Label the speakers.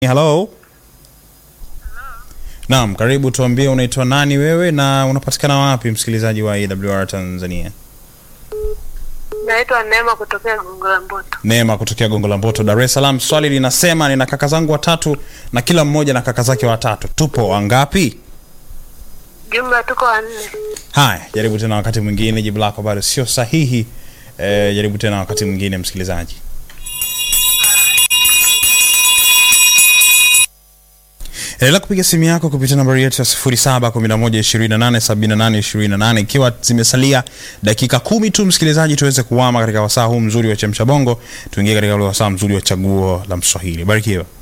Speaker 1: Hello. Naam, karibu tuambie unaitwa nani wewe na unapatikana wapi msikilizaji wa AWR Tanzania?
Speaker 2: Naitwa Neema kutokea Gongo la Mboto.
Speaker 1: Neema kutokea Gongo la Mboto, Dar es Salaam. Swali linasema nina kaka zangu watatu na kila mmoja na kaka zake watatu. Tupo wangapi?
Speaker 2: Jumla tuko wanne.
Speaker 1: Haya, jaribu tena wakati mwingine, jibu lako bado sio sahihi. E, jaribu tena wakati mwingine msikilizaji. Endelea kupiga simu yako kupitia nambari yetu ya 0711287828 ikiwa zimesalia dakika kumi tu msikilizaji, tuweze kuwama katika wasaa huu mzuri wa chemsha bongo, tuingie katika ule wasaa mzuri wa chaguo la Mswahili. Barikiwa.